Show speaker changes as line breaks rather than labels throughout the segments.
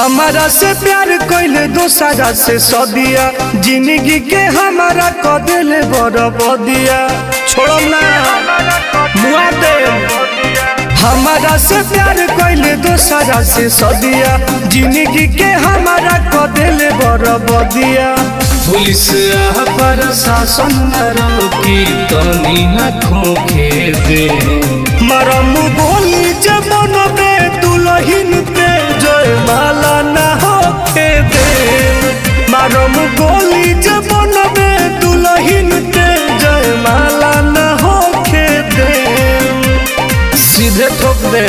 हमारा से प्यार कैले दोसरा से सदिया जिंदगी के हमारा क दिले बड़ बदिया छोड़म ना मुआ दे हमारा से प्यार कैले दोसरा से सदिया जिंदगी के हमारा क दिले बड़ बदिया पुलिस आ प्रशासन न रोकी तनी न खोखे दे मरम बोली जब बनबे दुलहिन पे जय माला न होके दे मरम गोली जब बनबे दुलहिन पे जय माला न होके दे सीधे ठोक दे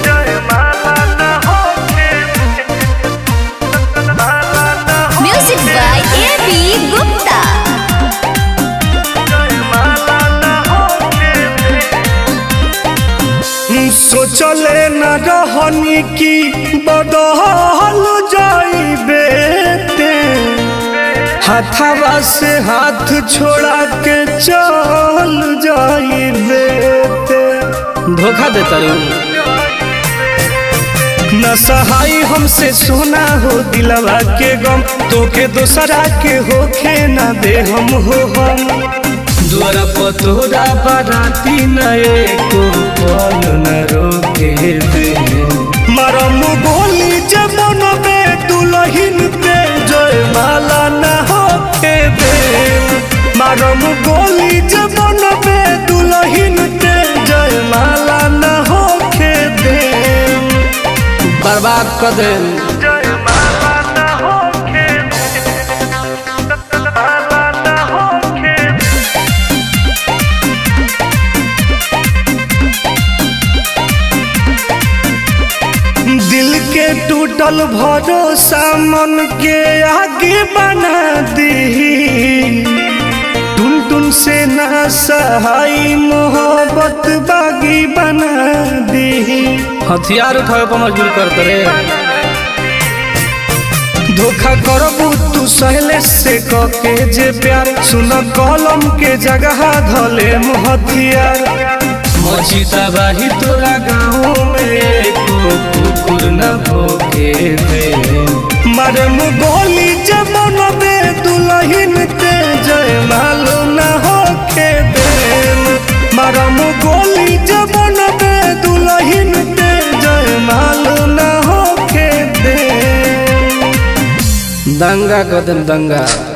Music by A.B. Gupta.
सोचले न रहनी की बदहल जाइबे ते हाथवा से हाथ छोड़ा के चल जाइबे ते धोखा देता न सहाय हमसे सोना हो दिलवा के गम तोके दोसरा के होखे न दे हम हो हम द्वारा पतोरा बाराती नए को कौन न रोके दे मरम गोली जब नबे दुलहिन पे जय माला न होके दे मरम गोली जब नबे दुलहिन पे जय माला न होके दे बर्बाद कर दे दिल के टूटल भरोसा मन के आगे बना दी टुन टुन से ना सहाई मोहब्बत बागी बना दी हथियार उठावे पर मजबूर करते रे धोखा करबू तू सहले से कके जे प्यार सुन कलम के जगह धले हथियार मचिता बाही तोरा गाँव में को कुकुर न भोके दे मरम गोली जब नबे दुलहिन ते जय मालू न होके दे मरम गोली जब नबे दुलहिन ते जय मालू न होके दे दंगा कदम दंगा